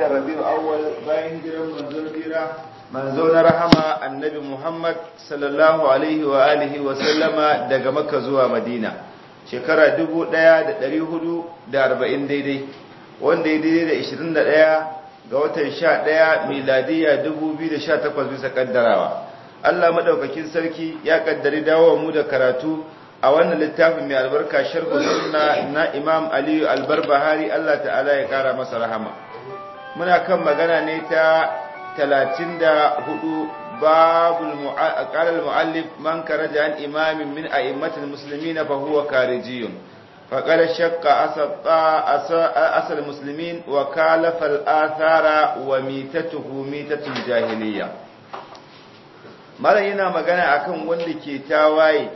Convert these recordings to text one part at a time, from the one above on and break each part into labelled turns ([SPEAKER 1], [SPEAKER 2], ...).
[SPEAKER 1] watan rabi'u awwal bayan hijiran manzon jira manzo na rahama annabi Muhammad sallallahu alaihi wa alihi wa sallama daga Makka zuwa Madina shekara 1440 daidai wanda ya daidai da 21 ga watan 11 miladiya 2018 bisa kaddarawa Allah madaukakin sarki ya kaddari dawo mu da karatu a wannan littafin mai albarka sharhu sunna na Imam Aliyu Albarbahari Allah ta'ala ya kara masa rahama muna kan magana ne ta 34 babul qala al-muallif man karaja an imamin min a'immatil muslimin fa huwa karijiyun فقد شق أصل المسلمين وكالف الآثار وميتته ميتة الجاهلية mara yana magana akan wanda ke tawaye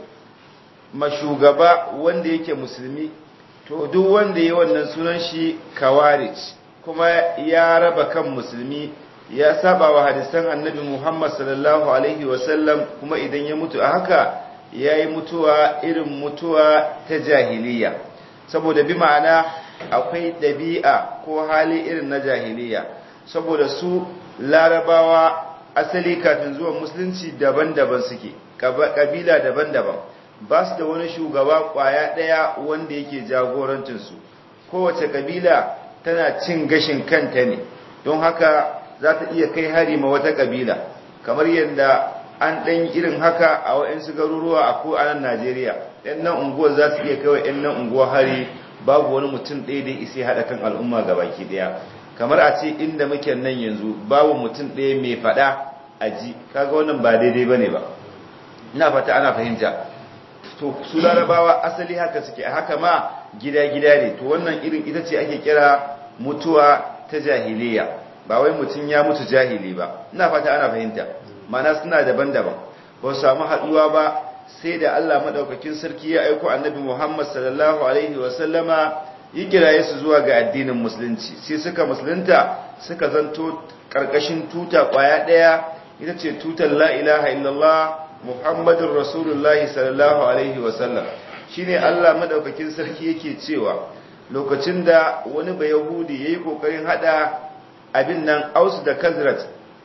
[SPEAKER 1] mashugaba wanda yake musulmi to duk wanda yi wannan sunan shi kawarij kuma ya raba kan musulmi ya saba wa hadisan annabi Muhammad sallallahu alaihi wasallam kuma idan ya mutu a haka ya yi mutuwa irin mutuwa ta jahiliya saboda bi ma'ana akwai ɗabi'a ko hali irin na jahiliya saboda su larabawa asali kafin zuwan musulunci daban-daban suke ƙabila daban-daban ba su da wani shugaba ƙwaya ɗaya wanda yake jagorancinsu kowace ƙabila tana cin gashin kanta ne don haka za ta iya kai hari ma wata ƙabila kamar yadda an ɗan irin haka a wa'insu garuruwa a ko anan Najeriya ɗan nan unguwar za su iya kawai ɗan nan unguwar hari babu wani mutum ɗaya da isa haɗa kan al'umma ga baki ɗaya kamar a ce inda muke nan yanzu babu mutum ɗaya mai faɗa a ji kaga wannan ba daidai ba ne ba ina fata ana fahimta to su larabawa asali haka suke haka ma gida-gida ne to wannan irin ita ce ake kira mutuwa ta jahiliya ba wai mutum ya mutu jahili ba ina fata ana fahimta mana suna daban-daban ba su samu haduwa ba sai da Allah madaukakin sarki ya aiko annabi Muhammad sallallahu alaihi wa sallama yi kiraye su zuwa ga addinin musulunci sai suka musulunta suka zanto karkashin tuta kwaya daya ita ce tutar la ilaha illallah muhammadur rasulullahi sallallahu alaihi wa sallam shine Allah madaukakin sarki yake cewa lokacin da wani bayahudi yayi kokarin hada abin nan Aus da Khazraj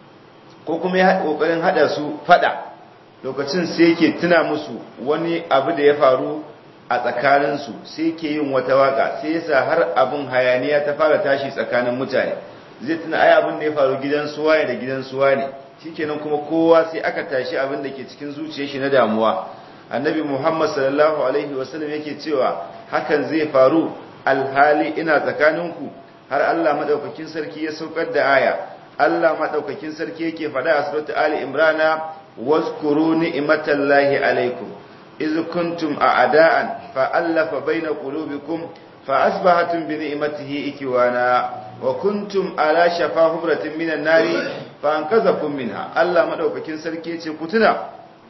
[SPEAKER 1] ko kuma ya kokarin hada su fada lokacin sai yake tuna musu wani abu da ya faru a tsakanin su sai yake yin wata waka sai yasa har abun hayaniya ta fara tashi tsakanin mutane zai tuna ai abin da ya faru gidan suwaye da gidan suwa ne shikenan kuma kowa sai aka tashi abin da ke cikin zuciyar shi na damuwa annabi Muhammad sallallahu alaihi wasallam yake cewa hakan zai faru alhali ina tsakaninku har Allah madaukakin sarki ya saukar da aya Allah madaukakin sarki yake faɗa a suratul Ali Imran wazkuru ni'matallahi alaikum iz kuntum a'da'an fa allafa baina qulubikum fa asbahatum bi ni'matihi ikwana wa kuntum ala shafa hubratin minan nari fa anqadhakum minha Allah madaukakin sarki yace ku tuna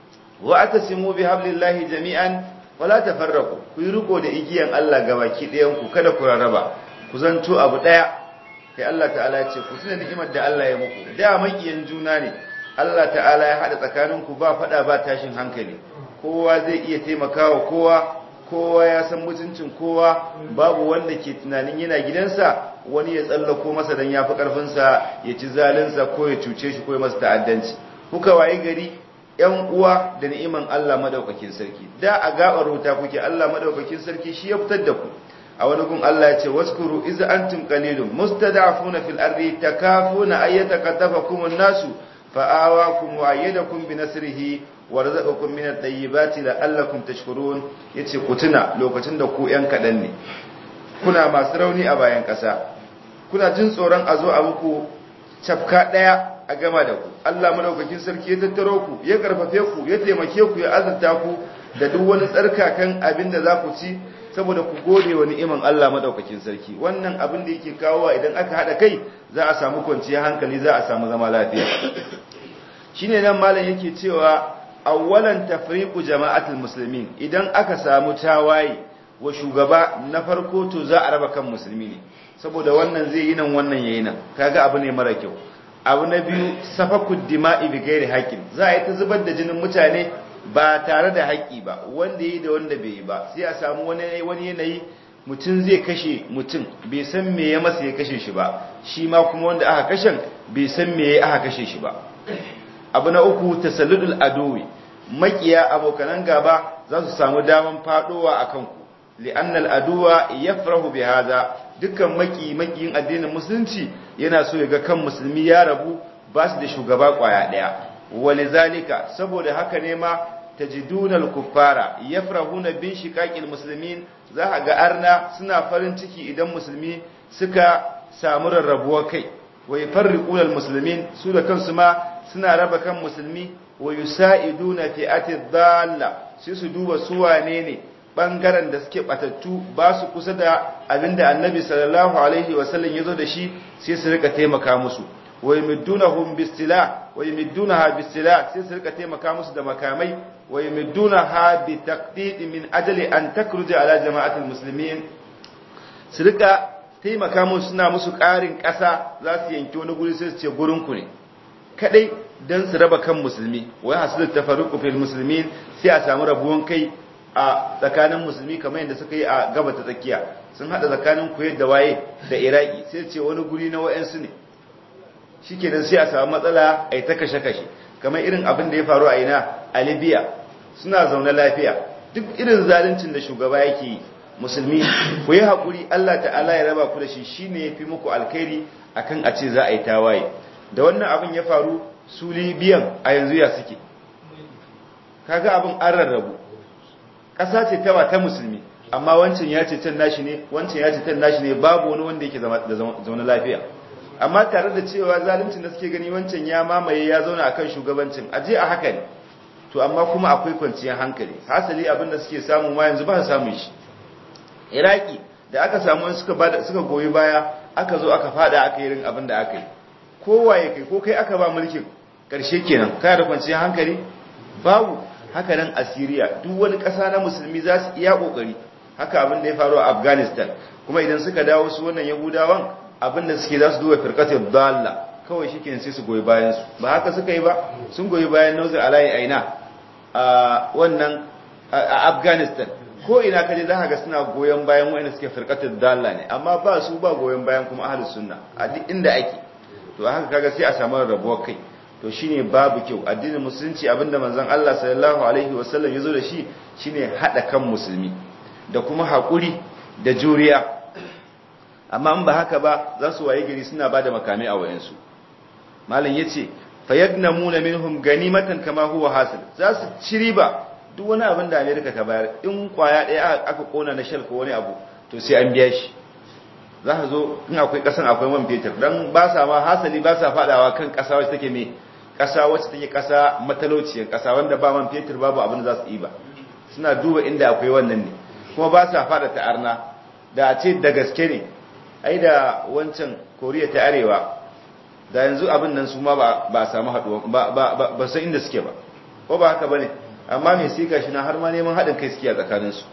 [SPEAKER 1] wa atasimu bi hablillahi jami'an wala tafarraqu ku yi riko da igiyan Allah gabaki ɗayan ku kada ku rarraba ku zanto abu daya kai Allah ta'ala ya ce ku tuna ni'imar da Allah ya muku da makiyan juna ne Allah ta'ala ya hada tsakaninku ba fada ba tashin hankali kowa zai iya taimakawa kowa kowa ya san mutuncin kowa babu wanda ke tunanin yana gidansa wani ya tsallako masa dan yafi karfin sa ya ci zalinsa ko ya cuce shi ko ya masa ta'addanci kuka waye gari yan uwa da ni'iman Allah madaukakin sarki da a gabar wuta kuke Allah madaukakin sarki shi ya fitar da ku a wani gun Allah ya ce waskuru iz antum qalilun mustada'afuna fil ardi takafuna ayyata katafakum an-nasu fa'awakum wa ayyadakum bi nasrihi wa razaqakum min at-tayyibati la'allakum tashkurun yace ku tuna lokacin da ku yan kadan ne kuna masu rauni a bayan kasa kuna jin tsoron a zo a muku cafka daya a gama da ku Allah madaukakin sarki ya tattaro ku ya karfafe ku ya taimake ku ya azurta ku da duk wani tsarkakan abin da za ku ci saboda ku gode wa ni'iman Allah madaukakin sarki wannan abin da yake kawowa idan aka hada kai za a samu kwanciyar hankali za a samu zama lafiya shine nan malam yake cewa awwalan tafriqu jama'atul muslimin idan aka samu tawaye wa shugaba na farko to za a raba kan musulmi ne saboda wannan zai yi nan wannan yayi nan kaga abu ne mara kyau abu na biyu safakud dima'i bi ghairi haqqin za a yi ta zubar da jinin mutane ba tare da haƙƙi ba wanda yi da wanda bai yi ba sai a samu wani wani yanayi mutum zai kashe mutum bai san me ya masa ya kashe shi ba shi ma kuma wanda aka kashen bai san me ya aka kashe shi ba abu na uku tasalludul adowi makiya abokanan gaba za su samu daman fadowa a kanku li'annal aduwa yafrahu bi hadha dukkan maki makiyin addinin musulunci yana so ya ga kan musulmi ya rabu ba su da shugaba kwaya daya walizalika saboda haka ne ma tajiduna al-kuffara yafrahuna bin shiqaqil muslimin za ga arna suna farin ciki idan musulmi suka samu rarrabuwar kai wa yafarriquna al-muslimin su da kansu ma suna raba kan musulmi wa yusa'iduna fi'ati dhalla sai su duba su wane ne bangaren da suke batattu ba su kusa da abinda annabi sallallahu alaihi wasallam yazo da shi sai su rika taimaka musu wa yamiddunahum bistila wa yamiddunaha bistila sai su rika taimaka musu da makamai wa yamiddunaha bi taqdid min ajli an takruja ala jama'atil muslimin su rika taimaka musu suna musu ƙarin ƙasa za su yanki wani guri sai su ce gurin ku ne kadai dan su raba kan musulmi wa hasilu tafarruqu fil muslimin sai a samu rabuwan kai a tsakanin musulmi kamar yadda suka yi a gaba ta tsakiya sun hada tsakanin kuwait da waye da iraki sai ce wani guri na wayansu ne shikenan sai a samu matsala a ta kashe-kashe kamar irin abin da ya faru a ina a libya suna zaune lafiya duk irin zaluncin da shugaba yake yi musulmi ku yi haƙuri allah ta'ala ya raba ku da shi shine ya fi muku alkhairi akan a ce za a yi tawaye da wannan abin ya faru su libiyan a yanzu ya suke kaga abin an rarrabu ƙasa ce ta ta musulmi amma wancan ya ce can nashi ne wancan ya ce can nashi ne babu wani wanda yake da zaune lafiya amma tare da cewa zaluncin da suke gani wancan ya mamaye ya zauna akan shugabancin aje a haka ne to amma kuma akwai kwanciyar hankali hasali abin da suke samu ma yanzu ba su samu shi iraki da aka samu suka bada suka goyi baya aka zo aka fada aka yi irin abin da aka yi kowa ya kai ko kai aka ba mulkin karshe kenan kana da kwanciyar hankali babu haka nan a Syria duk wani ƙasa na musulmi za su iya ƙoƙari haka abin da ya faru a Afghanistan kuma idan suka dawo su wannan Yahudawan abin da suke za su duba firqatul dalla kawai shikenan sai su goyi bayan su ba haka suka yi ba sun goyi bayan Nawzir Alayi Aina a wannan a Afghanistan ko ina kaje za ka ga suna goyon bayan wanda suke firqatul dalla ne amma ba su ba goyon bayan kuma ahlus sunna a duk inda ake to haka kaga sai a samu rabuwar kai to shine babu kyau addinin musulunci abinda manzon Allah sallallahu alaihi wasallam yazo da shi shine hada kan musulmi da kuma hakuri da juriya amma in ba haka ba za su waye gari suna bada makamai a wayansu malam yace fayagnamuna minhum ganimatan kama huwa hasil za su ci riba duk wani abin da America ta bayar in kwaya daya aka kona na shell ko wani abu to sai an biya shi za ka zo in akwai kasan akwai man fetur dan ba sa ma hasali ba sa fadawa kan kasa wacce take me kasa wacce take kasa matalauciyar kasa wanda ba man fetur babu abin da za su yi ba suna duba inda akwai wannan ne kuma ba sa fada ta arna da a ce da gaske ne ai da wancan koriya ta arewa da yanzu abin nan su ma ba a samu haduwa ba ba ba san inda suke ba ko ba haka bane amma me sai gashi na har ma neman haɗin kai suke a tsakaninsu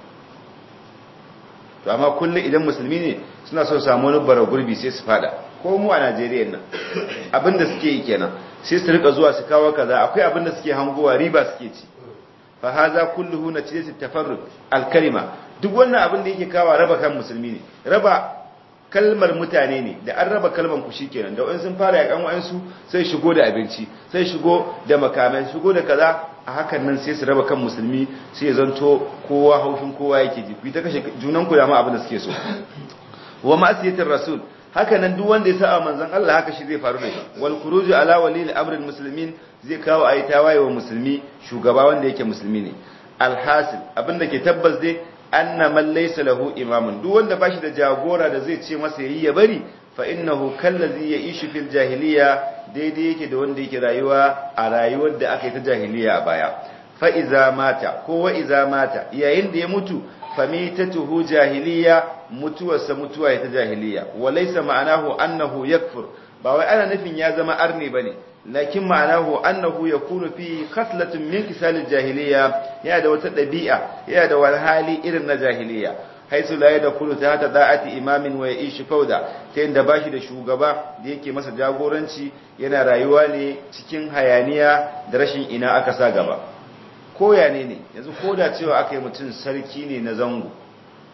[SPEAKER 1] to amma kullum idan musulmi ne suna so samu wani bara gurbi sai su fada ko mu a Najeriya nan abinda suke yi kenan sai su rika zuwa su kawo kaza akwai abinda suke hangowa riba suke ci fa haza kulluhu natijatu tafarruq al-kalima duk wannan abin da yake kawo raba kan musulmi ne raba kalmar mutane ne da an raba kalmar ku shikenan da wani sun fara yakan wayansu sai shigo da abinci sai shigo da makamai shigo da kaza a hakan nan sai su raba kan musulmi sai ya zanto kowa haushin kowa yake ji ku ta kashe junan ku da ma abin da suke so wa ma'asiyatir rasul haka nan duk wanda ya sa manzon Allah haka shi zai faru da shi wal khuruju ala wali al-amr muslimin zai kawo ayi tawaye wa musulmi shugaba wanda yake musulmi ne alhasil abinda ke tabbas dai anna man laysa lahu imamun duk wanda bashi da jagora da zai ce masa yayi ya bari fa innahu kallazi ya'ishu fil jahiliya daidai yake da wanda yake rayuwa a rayuwar da aka yi ta jahiliya a baya fa iza mata ko wa iza mata yayin da ya mutu famitatuhu jahiliya mutuwarsa mutuwa ta jahiliya walaysa ma'anahu annahu yakfur ba wai ana nufin ya zama arne bane lakin ma'anahu annahu yakunu fi khaslatun min kisalil jahiliya yana da wata dabi'a yana da wani hali irin na jahiliya haisu la yadkhulu tahta da'ati imamin wa ya'ishu fawda ta yanda bashi da shugaba da yake masa jagoranci yana rayuwa ne cikin hayaniya da rashin ina aka sa gaba koya ne ne yanzu koda cewa aka yi mutum sarki ne na zango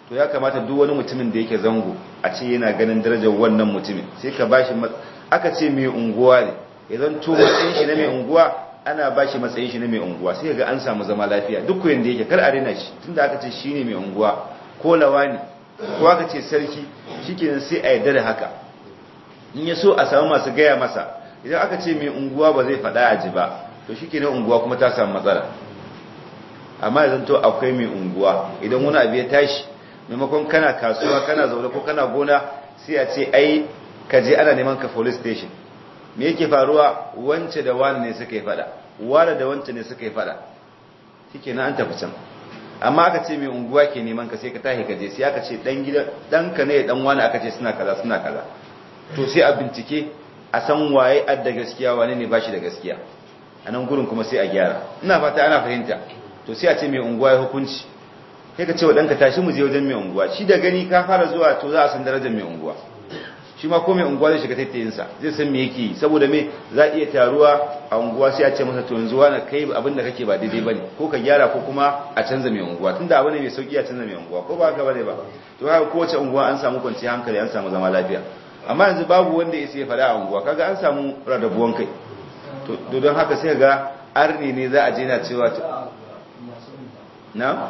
[SPEAKER 1] to ya kamata duk wani mutumin da yake zango a ce yana ganin darajar wannan mutumin sai ka bashi aka ce mai unguwa ne idan to matsayin shi na mai unguwa ana bashi matsayin shi na mai unguwa sai ga an samu zama lafiya duk koyin da yake kar a rena shi tunda aka ce shine mai unguwa ko lawani ko aka ce sarki shikenan sai a yarda da haka in ya so a samu masu gaya masa idan aka ce mai unguwa ba zai faɗa a ji ba to shikenan unguwa kuma ta samu matsala amma idan to akwai mai unguwa idan wani abu ya tashi maimakon kana kasuwa kana zaune ko kana gona sai a ce ai ka je ana neman ka police station me yake faruwa wance da wani ne suka yi fada wani da wance ne suka yi fada shikenan an tafi can amma aka ce mai unguwa ke neman ka sai ka tahi ka je sai aka ce dan gida danka ne dan wani aka ce suna kaza suna kaza to sai a bincike a san waye adda gaskiya wane ne bashi da gaskiya a nan gurin kuma sai a gyara ina fata ana fahimta to sai a ce mai unguwa ya hukunci sai ka ce wa ɗanka tashi mu je wajen mai unguwa shi da gani ka fara zuwa to za a san darajar mai unguwa shi ma ko mai unguwa zai shiga tattayinsa zai san me yake saboda me za a iya taruwa a unguwa sai a ce masa to yanzu wani kai abin da kake ba daidai bane ko ka gyara ko kuma a canza mai unguwa tunda abu ne mai sauki a canza mai unguwa ko ba haka bane ba to haka kowace unguwa an samu kwanciyar hankali an samu zama lafiya amma yanzu babu wanda ya sai faɗa a unguwa kaga an samu rarrabuwan kai to don haka sai ga arni ne za a je na cewa na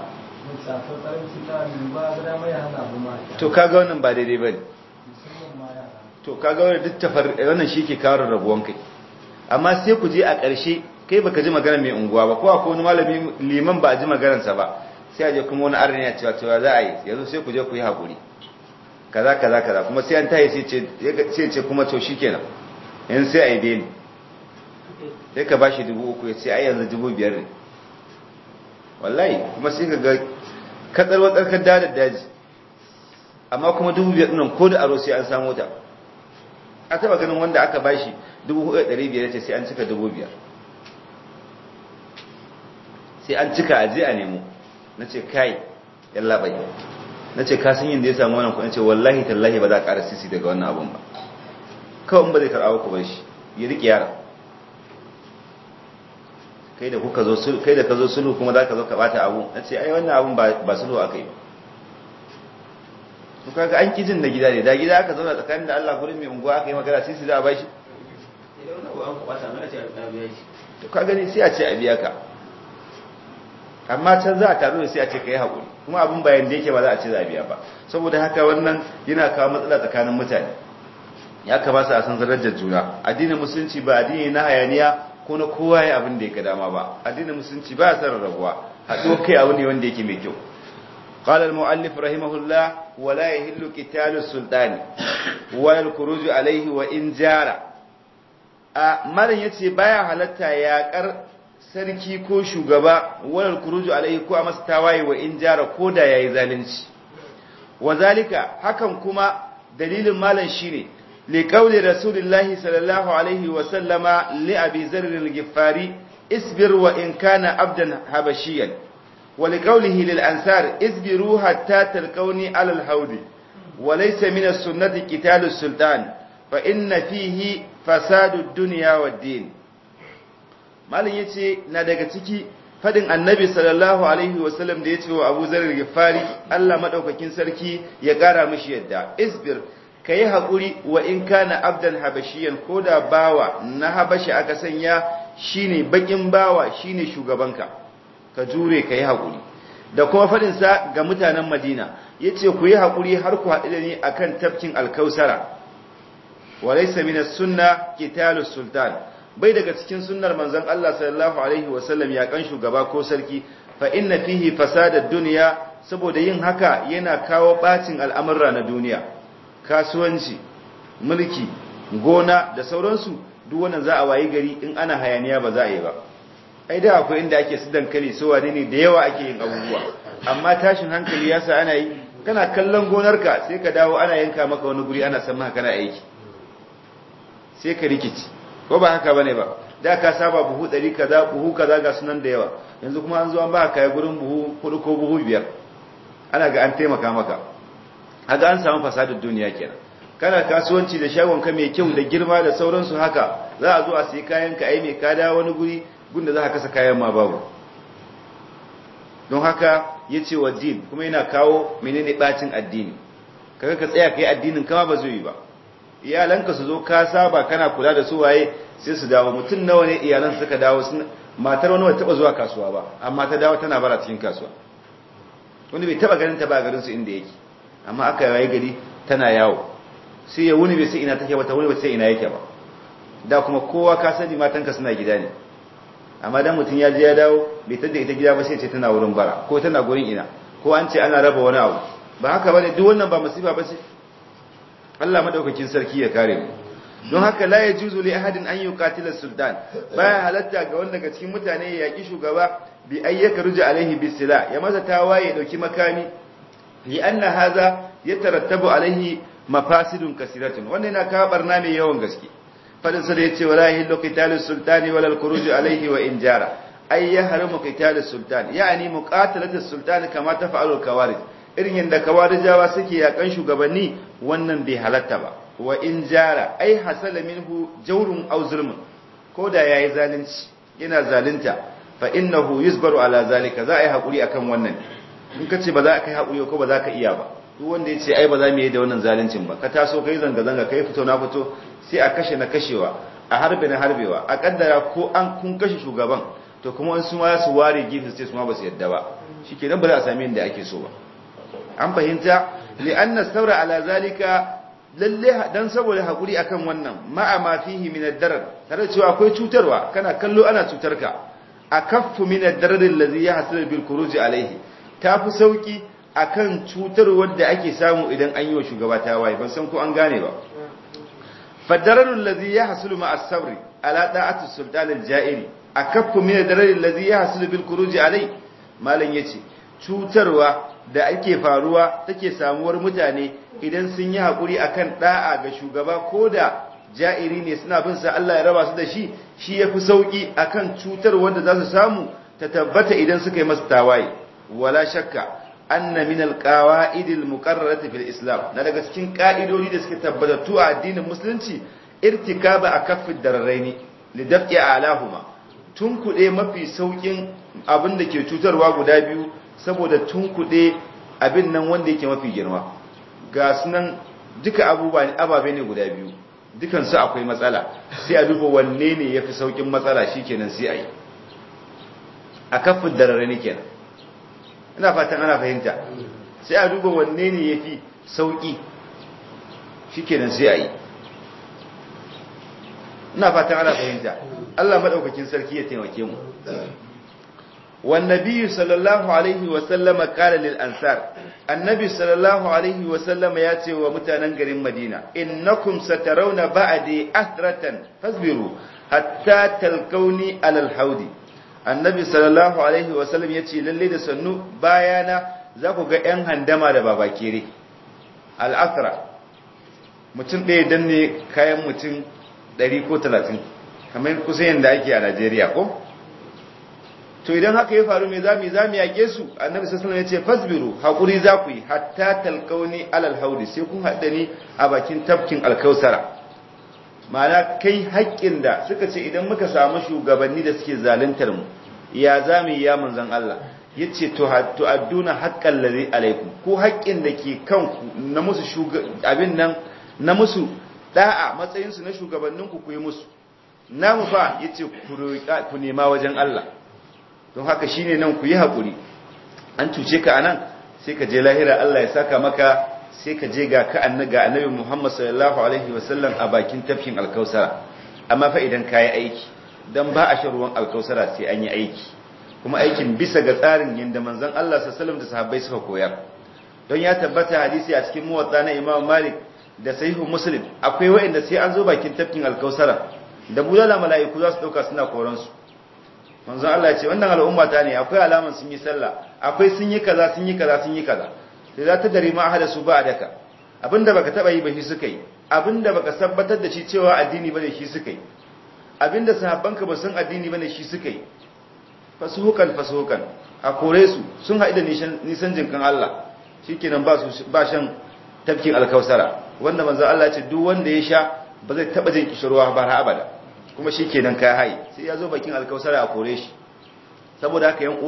[SPEAKER 1] to kaga wannan ba daidai bane to kaga wannan duk tafar wannan shi ke kawo rabuwan kai amma sai ku je a ƙarshe kai baka ji magana mai unguwa ba ko akwai wani malami liman ba a ji maganarsa ba sai a je kuma wani arni ya cewa cewa za a yi yanzu sai ku je ku yi haƙuri kaza kaza kaza kuma sai an tayi sai ce sai ce kuma to shikenan yanzu sai a yi beni sai ka bashi dubu uku ya ce ai yanzu dubu biyar ne wallahi kuma sai ka ga katsar watsarkar dadar daji amma kuma dubu biyar nan ko da aro sai an samu ta a taba ganin wanda aka bashi dubu hudu ɗari biyar ce sai an cika dubu biyar sai an cika a je a nemo na ce kai yalla bai na ce ka san yin da ya samu wannan kuɗin ce wallahi tallahi ba za a ƙara sisi daga wannan abun ba kawai ba zai karɓa ku bar shi ya riƙe yara kai da kuka zo kai da ka zo sulhu kuma za ka zo ka bata abu na ce ai wannan abun ba sulhu aka yi ba to kaga an kijin da gida ne da gida aka zauna tsakanin da Allah gurin mai unguwa aka yi magana sisi za a bashi to ka gani sai a ce a biya ka amma can za a taru da sai a ce ka yi haƙuri kuma abin bayan da yake ba za a ce za a biya ba saboda haka wannan yana kawo matsala tsakanin mutane ya kamata a san darajar juna addinin musulunci ba addini na hayaniya ko na kowa ya abin da ya ga dama ba addinin musulunci ba ya san rabuwa haɗo kai abu ne wanda yake mai kyau قال المؤلف رحمه الله ولا يهل قتال السلطان ولا الخروج عليه وإن جار malam yace baya halatta yaƙar sarki ko shugaba walal kuruju alaihi ko a masa tawaye wa in jara ko da yayi zalunci wazalika hakan kuma dalilin malam shine li qawli rasulillahi sallallahu alaihi wa sallama li abi zarr al-ghiffari isbir wa in kana abdan habashiyan wa li qawlihi lil ansar isbiru hatta talqawni ala al-hawd wa laysa min as-sunnati qitalu sultan fa inna fihi fasadu ad-dunya wad-din malin ya ce na daga ciki fadin annabi sallallahu alaihi wasallam da ya ce wa abu zarar gifari allah maɗaukakin sarki ya ƙara mashi yadda isbir ka yi haƙuri wa in kana abdan habashiyan ko da bawa na habashi aka sanya shine baƙin bawa shine shugabanka ka jure ka yi haƙuri da kuma faɗinsa ga mutanen madina ya ce ku yi haƙuri har ku haɗu da ni a kan tafkin alkausara wa laisa minas sunna kitalus sultan bai daga cikin sunnar manzon Allah sallallahu alaihi wasallam ya kan shugaba ko sarki fa inna fihi fasadad dunya saboda yin haka yana kawo bacin al'amurra na duniya kasuwanci mulki gona da sauransu duk wannan za a wayi gari in ana hayaniya ba za a yi ba ai da akwai inda ake su dankali so wane ne da yawa ake yin abubuwa amma tashin hankali yasa ana yi kana kallon gonarka sai ka dawo ana yanka maka wani guri ana san maka kana aiki sai ka rikici ko ba haka bane ba da ka saba buhu 100 kaza buhu kaza ga sunan da yawa yanzu kuma an zo an ba ka gurin buhu hudu ko buhu biyar ana ga an taimaka maka haka an samu fasadin duniya kenan kana kasuwanci da shagon ka mai kyau da girma da sauransu haka za a zo a sai kayan ka ai mai ka dawo wani guri gunda za ka kasa kayan ma babu don haka yace wa din kuma yana kawo menene bacin addini kaga ka tsaya kai addinin kama ba zai yi ba iyalanka su zo ka saba kana kula da su waye sai su dawo mutum nawa ne iyalan suka dawo matar wani bai taba zuwa kasuwa ba amma ta dawo tana bara cikin kasuwa wani bai taba ganin ta ba garin su inda yake amma aka yayi gari tana yawo sai ya wuni bai sai ina take ba ta wuni bai sai ina yake ba da kuma kowa ka sani matanka suna gida ne amma dan mutum ya je ya dawo bai tada ita gida ba sai ce tana wurin bara ko tana gurin ina ko an ce ana raba wani abu ba haka bane duk wannan ba masifa ba ce Allah madaukakin sarki ya kare mu don haka la yajuzu li ahadin an yuqatila sultan baya halatta ga wanda daga cikin mutane ya yaki shugaba bi ayyaka ruja alaihi bisila ya masa tawaye dauki makami li anna hadha yatarattabu alaihi mafasidun kasiratun wannan yana kawo barna mai yawan gaske fadin sa da yace wala yahillu qitalu sultani wala al-khuruj alaihi wa in jara ay yahrumu qitalu sultan yani muqatalatu sultan kama tafa'alu al-kawarij irin yanda kawarijawa suke yakan shugabanni wannan bai halatta ba wa in jara ai hasala minhu jawrun aw zulmun ko da yayi zalunci yana zalunta fa innahu yusbaru ala zalika za a yi hakuri akan wannan in ka ce ba za ka yi hakuri ko ba za ka iya ba duk wanda ya ce ai ba za mu yi da wannan zaluncin ba ka taso kai zanga zanga kai fito na fito sai a kashe na kashewa a harbe na harbewa a kaddara ko an kun kashe shugaban to kuma an su ma su ware gefe sai su ma ba su yadda ba shikenan ba za a sami inda ake so ba an fahimta li'anna saura ala zalika lalle dan saboda hakuri akan wannan ma'a ma fihi min ad-darar tare cewa akwai cutarwa kana kallo ana cutar ka akaffu min ad-darar allazi yahsul bil khuruj alayhi tafi sauki akan cutarwar da ake samu idan an yi wa shugaba ta waye ban san ko an gane ba fad-darar allazi yahsul ma as-sabr ala da'ati sultan al-ja'iri akaffu min ad-darar allazi yahsul bil khuruj alayhi malan yace cutarwa da ake faruwa take samuwar mutane idan sun yi haƙuri akan ɗa'a ga shugaba ko da ja'iri ne suna bin sa Allah ya raba su da shi shi yafi sauki akan cutar wanda za su samu ta tabbata idan suka yi masa tawaye wala shakka anna min alqawaid almuqarrarati fil islam na daga cikin ka'idodi da suke tabbatattu a addinin musulunci irtikaba akaffid dararaini lidaf'i alahuma tun kuɗe mafi saukin abin da ke cutarwa guda biyu saboda tun kuɗe abin nan wanda yake mafi girma ga sunan duka abubuwa ne ababe ne guda biyu dukansu akwai matsala sai a duba wanne ne ya fi saukin matsala shi kenan sai a yi a kafin darare ne kenan ina fatan ana fahimta sai a duba wanne ne ya fi sauki shi kenan sai a yi ina fatan ana fahimta Allah maɗaukakin sarki ya taimake mu والنبي صلى الله عليه وسلم قال للأنصار النبي صلى الله عليه وسلم ياتي ومتانا غرين مدينة إنكم سترون بعدي أثرة فاصبروا حتى تلقوني على الحوض النبي صلى الله عليه وسلم ياتي للي da sannu bayana za ku ga ‘yan handama da babakere al'asra mutum ɗaya danne kayan mutum 100 ko 30 kamar kusa yadda ake a Najeriya ko? to idan haka ya faru me zamu zamu yake su annabi sallallahu alaihi wasallam yace fasbiru hakuri za ku yi hatta talqauni alal haudi sai kun hada ni a bakin tafkin alkausara ma'ana kai haƙƙin da suka ce idan muka samu shugabanni da suke zaluntar mu ya zamu yi ya manzon Allah yace to to adduna haqqal ladhi alaikum ko haƙƙin da ke kanku na musu abin nan na musu da'a matsayin su na shugabanninku ku yi musu namu fa yace ku nema wajen Allah don haka shine nan ku yi haƙuri an cuce ka anan sai ka je lahira Allah ya saka maka sai ka je ga ka annaga annabi Muhammad sallallahu alaihi wasallam a bakin tafkin alkausara amma fa idan ka yi aiki dan ba a shan ruwan alkausara sai an yi aiki kuma aikin bisa ga tsarin yadda manzon Allah sallallahu alaihi wasallam da sahabbai suka koyar don ya tabbata hadisi a cikin muwatta na Imam Malik da sahihu Muslim akwai wa'anda sai an zo bakin tafkin alkausara da bulala mala'iku za su dauka suna koransu manzon Allah ce wannan al'umma ta ne akwai alaman sun yi sallah akwai sun yi kaza sun yi kaza sun yi kaza sai za ta dari ma ahada su ba daka abinda baka taba yi ba shi suka yi abinda baka tabbatar da shi cewa addini bane shi suka yi abinda sahabbanka ba san addini bane shi suka yi fasuhukan fasuhukan a kore su sun haɗu da nisan jinkan Allah shikenan ba su ba shan tafkin alkausara wanda manzon Allah ce duk wanda ya sha ba zai taba jin kishirwa ba har abada kuma shi kenan ka haye sai ya zo bakin alkausara a kore shi saboda haka yan uwa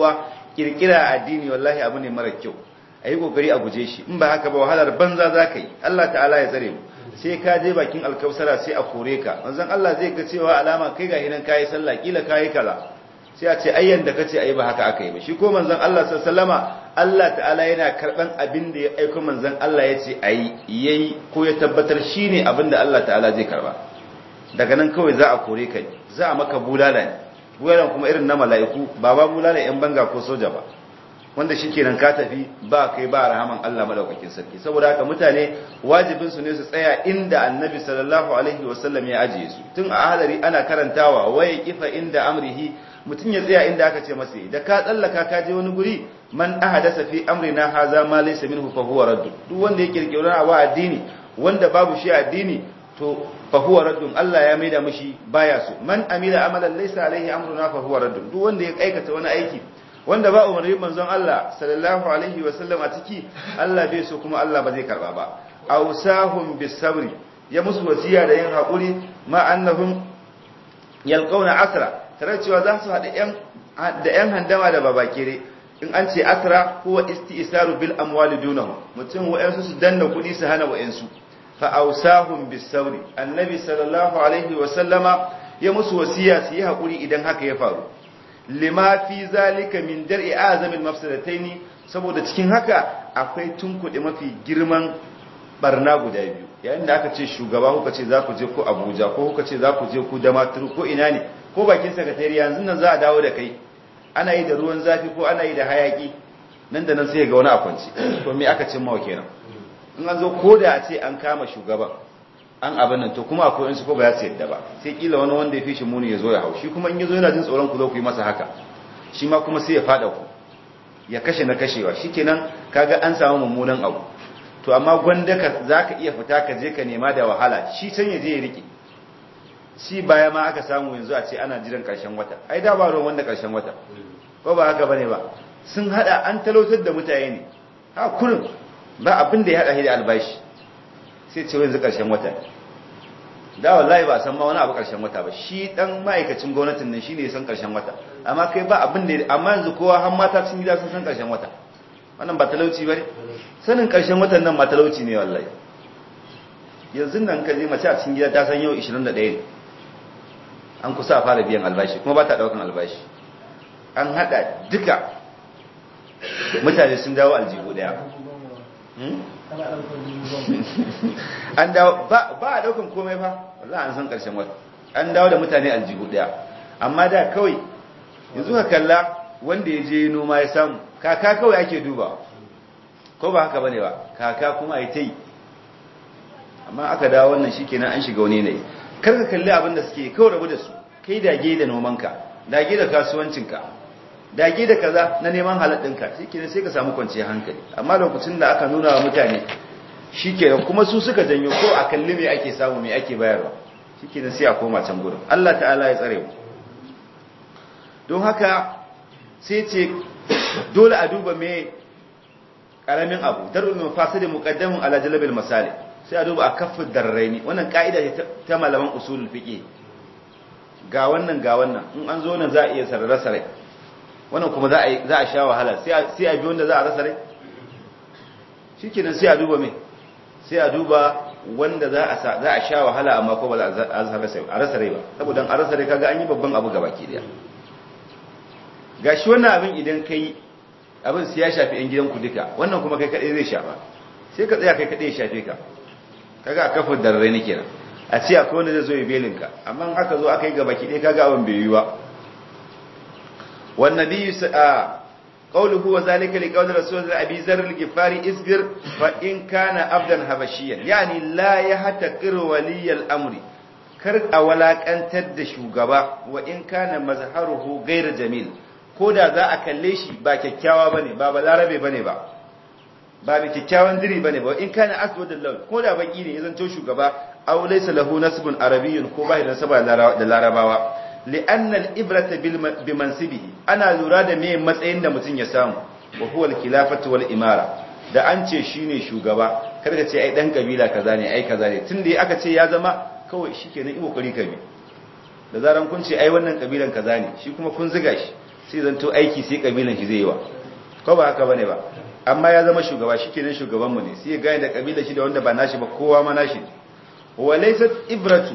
[SPEAKER 1] kirkira addini wallahi abu ne mara kyau ayi kokari a guje shi in ba haka ba wahalar banza zaka yi Allah ta'ala ya tsare mu sai ka je bakin alkausara sai a kore ka manzon Allah zai ga cewa alama kai ga hinan kai sallah kila kai kaza sai a ce ayyan da kace ayi ba haka aka yi ba shi ko manzon Allah sallallahu Allah ta'ala yana karban abin da ya aika manzon Allah ya ce ayi yayi ko ya tabbatar shine abin da Allah ta'ala zai karba daga nan kawai za a kore ka za a maka bulala ne bulalan kuma irin na mala'iku ba ba bulala yan banga ko soja ba wanda shikenan ka tafi ba kai ba rahaman Allah madaukakin sarki saboda haka mutane wajibin su ne su tsaya inda annabi sallallahu alaihi wasallam ya ajiye su tun a hadari ana karantawa waye kifa inda amrihi mutum ya tsaya inda aka ce masa da ka tsallaka ka je wani guri man ahadasa fi amrina haza ma laysa minhu fa huwa radd duk wanda ya kirkira abu addini wanda babu shi addini to fa huwa radd Allah ya maida mishi baya so man amila amalan laysa alaihi amruna fa huwa radd duk wanda ya aikata wani aiki wanda ba umarni manzon Allah sallallahu alaihi wa sallam a ciki Allah bai so kuma Allah ba zai karba ba awsahum bisabri ya musu wasiya da yin hakuri ma annahum yalqawna asra tare cewa za su haɗa da ‘yan handama da babakere in an ce asra kuwa isti'isaru bil amwali dunahu mutum wa'yansu su danna kuɗi su hana wa'yansu fa'ausahun bisauri annabi sallallahu alaihi wasallama ya musu wasiya su yi haƙuri idan haka ya faru lima fi zalika min dar'i azamin mafsadataini saboda cikin haka akwai tunkuɗe mafi girman barna guda biyu yayin da aka ce shugaba kuka ce za ku je ko abuja ko kuka ce za ku je ku damaturu ko ina ne ko bakin sakatari yanzu nan za a dawo da kai ana yi da ruwan zafi ko ana yi da hayaki nan da nan sai ga wani akwanci to me aka cin mawa kenan in an zo ko da a ce an kama shugaban an abin nan to kuma akwai su ko ba za su yadda ba sai kila wani wanda ya fi shi muni ya zo ya hau shi kuma in ya zo yana jin tsoron ku zo ku yi masa haka shi ma kuma sai ya fada ku ya kashe na kashewa shikenan kaga an samu mummunan abu to amma gwanda ka zaka iya fita ka je ka nema da wahala shi can ya je ya rike shi baya ma aka samu yanzu a ce ana jiran karshen wata ai da ba ruwan wanda karshen wata ko ba haka bane ba sun hada an talautar da mutane ne ha kurin ba abin da ya hada shi da albashi sai ce yanzu karshen wata da wallahi ba san ma wani abu karshen wata ba shi dan ma'aikacin gwamnatin nan shine ya san karshen wata amma kai ba abin da amma yanzu kowa har mata sun gida sun san karshen wata wannan ba talauci bane sanin karshen watan nan ma talauci ne wallahi yanzu nan ka je mace a cikin gida ta san yau 21 ne an kusa a fara biyan albashi kuma ba ta daukan albashi an hada duka mutane sun dawo aljihu daya an dawo ba a daukan komai fa wallahi an san karshen wata an dawo da mutane aljihu daya amma da kawai yanzu ka kalla wanda ya je noma ya samu kaka kawai ake duba ko ba haka bane ba kaka kuma ai ta yi amma aka dawo wannan shikenan an shiga wani ne kar ka kalli abin da suke kawai rabu da su kai dage da nomanka dage da kasuwancinka dage da kaza na neman haladdinka shikenan sai ka samu kwanciyar hankali amma lokacin da aka nuna wa mutane shikenan kuma su suka janyo ko a kalli me ake samu me ake bayarwa shikenan sai a koma can gurin Allah ta'ala ya tsare mu don haka sai ce dole a duba me karamin abu darul mafasid muqaddamun ala jalbil masalih sai a duba a kafin darraini wannan ka'ida ce ta malaman usulul fiqh ga wannan ga wannan in an zo nan za a iya sarara sarai wannan kuma za a za a sha wahala sai sai a bi wanda za a rasa rai shikenan sai a duba me sai a duba wanda za a za a sha wahala amma ko ba za a rasa rai ba saboda an rasa rai kaga an yi babban abu gabaki daya gashi wannan abin idan kai abin sai ya shafi yan gidanku duka wannan kuma kai kadai zai shafa sai ka tsaya kai kadai ya shafe ka kaga a kafin darare ne kenan a ce akwai wanda zai zo ya belin ka amma aka zo aka yi gaba ki dai kaga abin bai yi ba wan nabiyyu a qawluhu wa zalika li qawli rasul abi zar al-ghifari isbir fa in kana abdan habashiyan yani la yahtaqir wali al-amri kar a walakantar da shugaba wa in kana mazharuhu ghayr jamil ko da za a kalle shi ba kyakkyawa bane ba balarabe bane ba ba bi kyakkyawan diri bane ba in kana aswadul lawn ko da baki ne ya zanto shugaba aw laysa lahu nasbun arabiyyun ko bai da nasaba da larabawa li'anna al-ibrata bi mansibihi ana lura da me matsayin da mutum ya samu wa huwa al-khilafatu wal imara da an ce shine shugaba kar ka ce ai dan kabila kaza ne ai kaza ne tunda aka ce ya zama kawai shikenan i kokari kabi da zaran kun ce ai wannan kabilan kaza ne shi kuma kun ziga shi sai zanto aiki sai kabilan shi zai yi wa ko ba haka bane ba amma ya zama shugaba shikenan shugaban mu ne sai ya gane da kabilar shi da wanda ba nashi ba kowa ma nashi wa laysat ibratu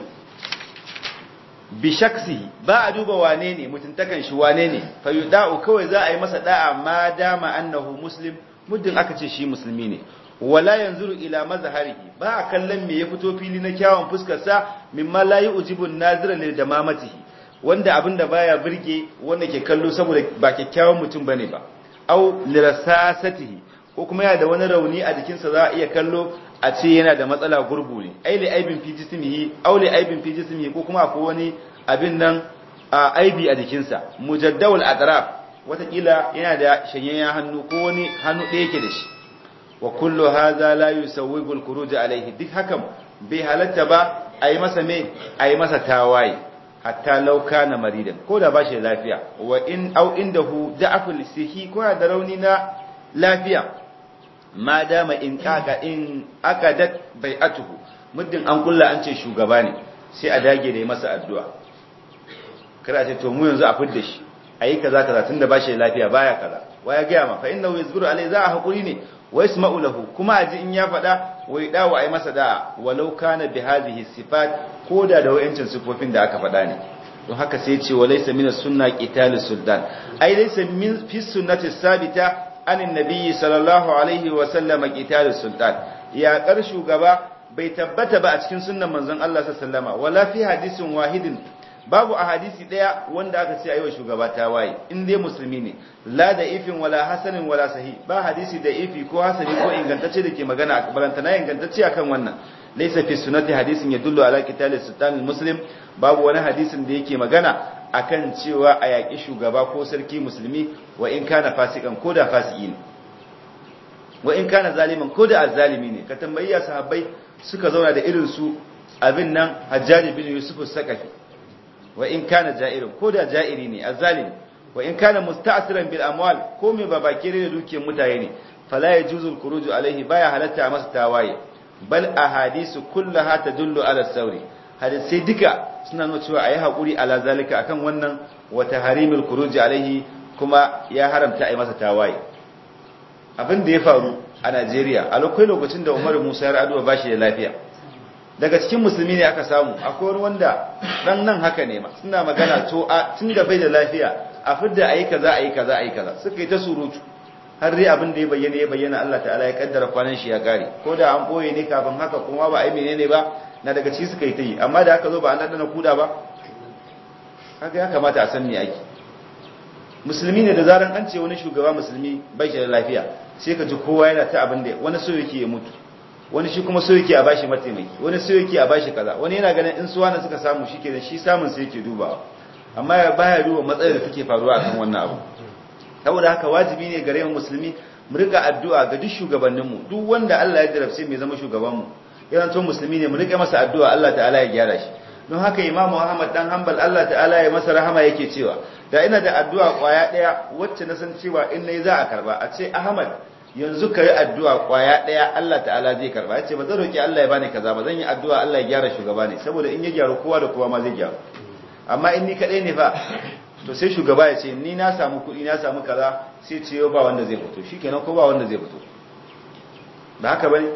[SPEAKER 1] bi shaksihi ba a duba wane ne mutuntakan shi wane ne fa yuda'u kawai za a yi masa da'a ma dama annahu muslim muddin aka ce shi musulmi ne wala yanzuru ila mazharihi ba a kallon me ya fito fili na kyawun fuskar sa mimma la yujibu nazira lil damamatihi wanda abinda baya burge wanda ke kallo saboda ba kyakkyawan mutum bane ba au lirasasatihi ko kuma yana da wani rauni a jikinsa za a iya kallo a ce yana da matsala gurgu ne ai li aibin fi jismihi au li aibin fi jismihi ko kuma akwai wani abin nan a aibi a jikinsa mujaddawul atraf watakila yana da shanyayyen hannu ko wani hannu ɗaya yake da shi wa kullu hadha la yusawwibu al-khuruj alayhi duk hakan bai halatta ba ayi masa me ayi masa tawaye hatta law kana maridan ko da bashi lafiya wa in au indahu da'aful sihi ko da rauni na lafiya ma dama in kaga in akadat bai'atuhu muddin an kulla an ce shugaba ne sai a dage da yi masa addu'a kada ce to mu yanzu a fidda shi ayi kaza kaza tunda bashi lafiya baya kaza waya ga ma fa innahu yazburu alai za a hakuri ne wa yasma'u lahu kuma aji in ya fada wai dawo ayi masa da'a walau kana bi hadhihi sifat koda da wayancin sifofin da aka fada ne don haka sai ce wa laysa min sunna qitalus sultan ai laysa min fi sunnati sabita anin nabiyyi sallallahu alaihi wa sallam qitalus sultan ya kar shugaba bai tabbata ba a cikin sunnan manzon Allah sallallahu alaihi wasallama wala fi hadisin wahidin babu a hadisi daya wanda aka ce ayiwa shugaba ta waye in dai musulmi ne la da ifin wala hasanin wala sahi ba hadisi da ifi ko hasani ko ingantacce da ke magana a barantana ingantacce akan wannan laysa fi sunnati hadisin yadullu ala qitali sultan muslim babu wani hadisin da yake magana akan cewa a yaki shugaba ko sarki musulmi wa in kana fasikan ko da fasiki ne wa in kana zaliman ko da azzalimi ne ka tambayi sahabbai suka zauna da irin su abin nan hajjaji bin yusuf sakafi wa in kana ja'irin ko da ja'iri ne azzalimi wa in kana musta'siran bil amwal ko me babakire da dukiyar mutane ne fala yajuzu al khuruju alaihi baya halatta masa tawaye bal ahadisu kullaha tadullu ala sauri hadisi duka suna nuna cewa ayi hakuri ala zalika akan wannan wa taharimul khuruji alaihi kuma ya haramta ayi masa tawaye abin da ya faru a Najeriya a lokacin da Umar Musa ya raduwa bashi da lafiya daga cikin musulmi ne aka samu akwai wani wanda dan nan haka ne ma suna magana to a tun da bai da lafiya a fidda ayi kaza ayi kaza ayi kaza suka yi ta surutu har dai abin da ya bayyana ya bayyana Allah ta'ala ya kaddara kwanan shi ya kare ko da an boye ne kafin haka kuma ba ai menene ba na daga ciki suka yi ta yi amma da aka zo ba an dana kuda ba kaga ya kamata a san me ake musulmi ne da zaran an ce wani shugaba musulmi bai shi da lafiya sai ka ji kowa yana ta abin da wani so yake ya mutu wani shi kuma so yake a bashi mataimaki wani so yake a bashi kaza wani yana ganin in suwana suka samu shi kenan shi samun sai yake dubawa amma ya baya duba matsalar da take faruwa akan wannan abu saboda haka wajibi ne gare mu musulmi mu rika addu'a ga duk shugabannin mu duk wanda Allah ya jarabce mai zama shugaban mu idan to musulmi ne mu rika masa addu'a Allah ta'ala ya gyara shi don haka Imam Muhammad dan Hanbal Allah ta'ala ya masa rahama yake cewa da ina da addu'a kwaya daya wacce na san cewa in nayi za a karba a ce Ahmad yanzu ka yi addu'a kwaya ɗaya Allah ta'ala zai karba ya ce ba zan roƙi Allah ya bani kaza ba zan yi addu'a Allah ya gyara shugaba ne saboda in ya gyaru kowa da kowa ma zai gyaru amma in ni kaɗai ne fa to sai shugaba ya ce ni na samu kuɗi na samu kaza sai ce yau ba wanda zai fito shi kenan ko ba wanda zai fito ba haka bane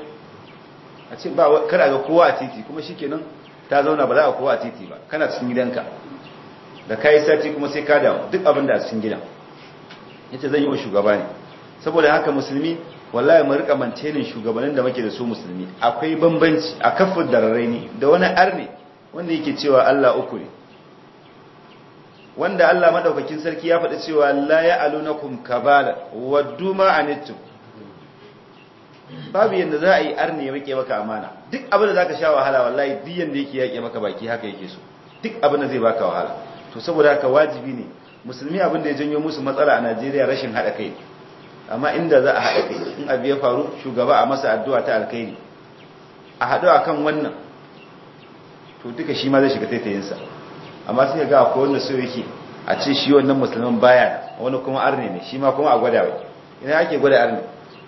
[SPEAKER 1] a ce ba kada ga kowa a titi kuma shi kenan ta zauna ba za a kowa a titi ba kana cikin gidanka da kayi sati kuma sai ka damu duk abin da a cikin gidan yace zan yi wa shugaba ne saboda haka musulmi wallahi mu rika mantenin shugabannin da muke da su musulmi akwai bambanci a kafin dararraini da wani arne wanda yake cewa Allah uku ne wanda Allah madaukakin sarki ya faɗi cewa la ya'alunakum kabala waddu ma anittum babu yanda za a yi arne ya rike maka amana duk abin da zaka sha wahala wallahi duk yanda yake yake maka baki haka yake so duk abin da zai baka wahala to saboda haka wajibi ne musulmi abin da ya janyo musu matsala a Najeriya rashin hada kai amma inda za a haɗa kai in abu ya faru shugaba a masa addu'a ta alkhairi a haɗu a kan wannan to duka shi ma zai shiga taitayinsa amma sai ga akwai wanda so yake a ce shi wannan musulman baya wani kuma arne ne shi ma kuma a gwada wai ina ake gwada arne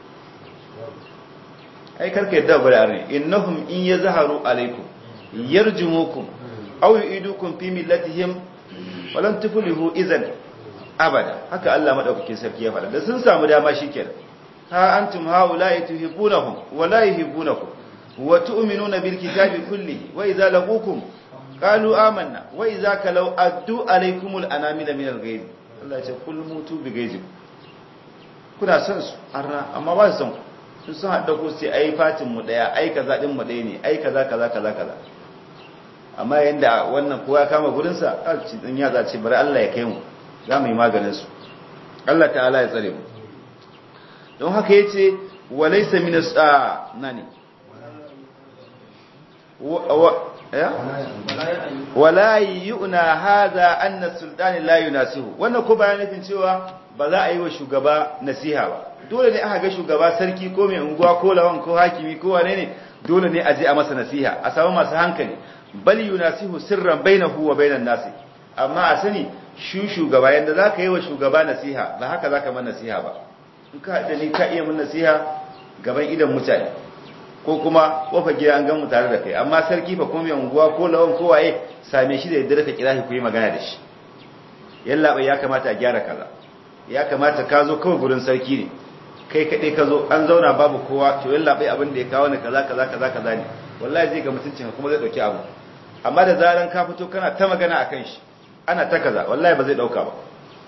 [SPEAKER 1] ai karka yadda gwada arne innahum in yazharu alaikum yarjumukum aw yu'idukum fi millatihim walam tuflihu idan abada haka Allah madaukakin sarki ya faɗa da sun samu dama shikenan ha antum haula'i tuhibbunahum wa la yuhibbunakum wa tu'minuna bil kitabi kullihi wa idza laqukum qalu amanna wa idza kalau addu alaykumul anamila min al-ghayb Allah ya ce kul mutu bi ghayzikum kuna son su arna amma ba su son su sun haɗa ku sai ai fatin mu daya ai kaza din mu daya ne ai kaza kaza kaza kaza amma yanda wannan kowa kama gurin sa alci din ya zace bari Allah ya kai mu za mu yi maganin su Allah ta'ala ya tsare mu don haka yace walaysa min as-a nani wala yu'na hadha anna sultani la yunasihu wannan ko bayan nufin cewa ba za a yi wa shugaba nasiha ba dole ne aka ga shugaba sarki ko mai unguwa ko lawan ko hakimi ko wane ne dole ne a je a masa nasiha a samu masu hankali bal yunasihu sirran bainahu wa bainan nasi amma a sani shu shugaba yanda zaka yi wa shugaba nasiha ba haka zaka man nasiha ba in ka da ni ka iya mun nasiha gaban idan mutane ko kuma kofa gida an gan mu tare da kai amma sarki fa kuma mai unguwa ko lawan ko waye same shi da yadda ka kira shi ku yi magana da shi yalla bai ya kamata a gyara kaza ya kamata ka zo kawai gurin sarki ne kai kaɗai ka zo an zauna babu kowa to yalla bai abin da ya kawo ni kaza kaza kaza kaza ne wallahi zai ga mutuncin ka kuma zai dauki abu amma da zaran ka fito kana ta magana akan shi ana ta kaza wallahi ba zai dauka ba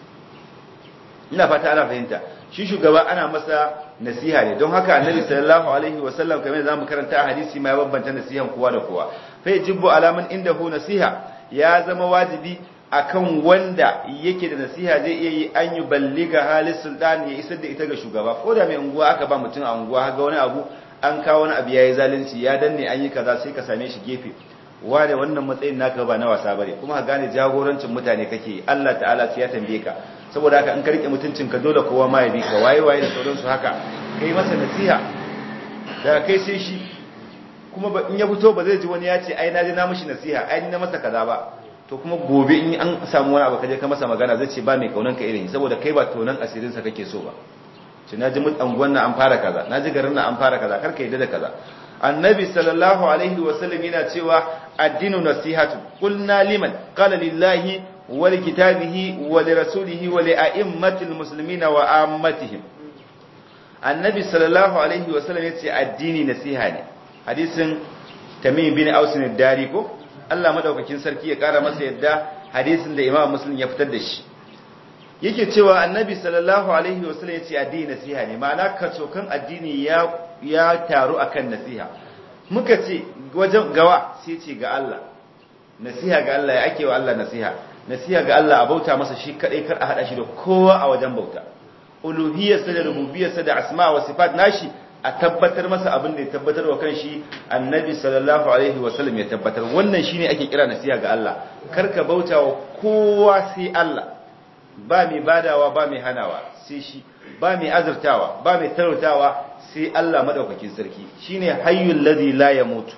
[SPEAKER 1] ina fata ana fahimta shi shugaba ana masa nasiha ne don haka annabi sallallahu alaihi wasallam kamar da zamu karanta a hadisi ma ya bambanta nasihan kowa da kowa fa yajibu alaman indahu nasiha ya zama wajibi akan wanda yake da nasiha zai iya yi an yi balliga halin sultan ya isar da ita ga shugaba ko da mai unguwa aka ba mutum a unguwa ga wani abu an kawo wani abu yayi zalunci ya danne an yi kaza sai ka same shi gefe wane wannan matsayin naka ba na wasa bane kuma ka gane jagorancin mutane kake Allah ta'ala sai ya tambaye ka saboda haka in ka rike mutuncin ka dole kowa ma ya bi ka waye waye da sauransu haka kai masa nasiha daga kai sai shi kuma in ya fito ba zai ji wani ya ce ai na je na mishi nasiha ai ni na masa kaza ba to kuma gobe in an samu wani abu kaje ka masa magana zai ce ba mai kaunan ka irin saboda kai ba tonan asirin sa kake so ba ce naji mun anguwan nan an fara kaza naji garin nan an fara kaza kar ka yadda da kaza annabi sallallahu alaihi wa sallam yana cewa addinu nasihatu qulna liman qala lillahi wa li kitabihi wa li rasulihi wa li a'immatil muslimina wa ammatihim annabi sallallahu alaihi wa sallam yace addini nasiha ne hadisin tamim bin aus ne dari ko Allah madaukakin sarki ya kara masa yadda hadisin da Imam Muslim ya fitar da shi yake cewa Annabi sallallahu alaihi wasallam yace addini nasiha ne ma'ana kacokan addini ya ya taru akan nasiha muka ce wajen gawa sai ce ga Allah nasiha ga Allah ya ake wa Allah nasiha nasiha ga Allah a bauta masa shi kadai kar a hada shi da kowa a wajen bauta uluhiyyarsa da rububiyyarsa da asma wa sifat nashi a tabbatar masa abin da ya tabbatar wa kanshi annabi sallallahu alaihi wasallam ya tabbatar wannan shine ake kira nasiha ga Allah karka bauta wa kowa sai Allah ba mai badawa ba mai hanawa sai shi ba mai azurtawa ba mai tarautawa sai Allah madaukakin sarki shine hayyul ladhi la yamutu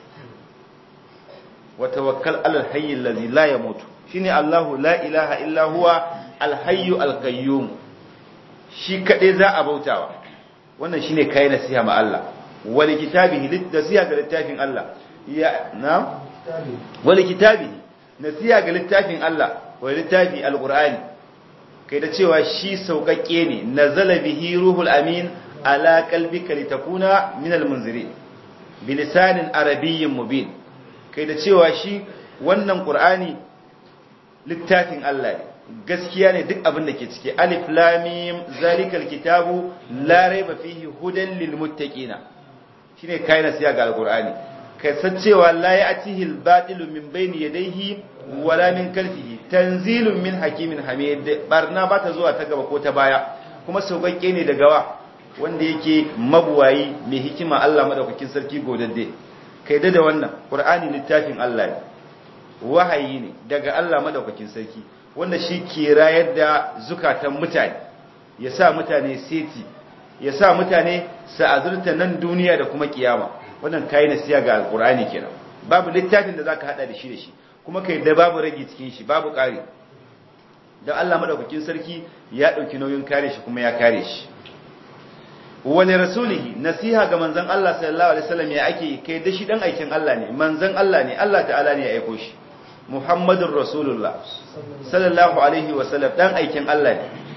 [SPEAKER 1] wa tawakkal alal hayyil ladhi la yamutu shine Allahu la ilaha illa huwa al hayyu al qayyum shi kadai za a bautawa wannan shine kai nasiha ma Allah wal kitabihi nasiha ga littafin Allah ya na wal kitabihi nasiha ga littafin Allah wa littafi alqur'ani kai da cewa shi saukakke ne nazala bihi ruhul amin ala qalbika litakuna min almunzirin bilisanin arabiyyin mubin kai da cewa shi wannan qur'ani littafin Allah ne gaskiya ne duk abin da ke ciki alif lamim zalikal kitabu la raiba fihi hudan lil muttaqina shine kai nasiya ga alqur'ani kai san cewa la ya'tihi al batilu min bayni yadayhi wala min kalfihi tanzilun min hakimin hamid barna ba ta zuwa ta gaba ko ta baya kuma sauƙaƙe ne daga wa wanda yake mabuwayi mai hikima Allah madaukakin sarki godadde kai da wannan qur'ani littafin Allah ne wahayi ne daga Allah madaukakin sarki wanda shi ke rayar da zukatan mutane ya sa mutane seti ya sa mutane sa'azurta nan duniya da kuma kiyama wannan kai nasiya ga alqur'ani kenan babu littafin da zaka hada da shi da shi kuma kai da babu rage cikin shi babu kare dan Allah madaukakin sarki ya dauki nauyin kare shi kuma ya kare shi wani rasulihi nasiha ga manzon Allah sallallahu alaihi wasallam ya ake kai da shi dan aikin Allah ne manzon Allah ne Allah ta'ala ne ya aiko shi Muhammadun Rasulullah sallallahu alaihi wasallam dan aikin Allah ne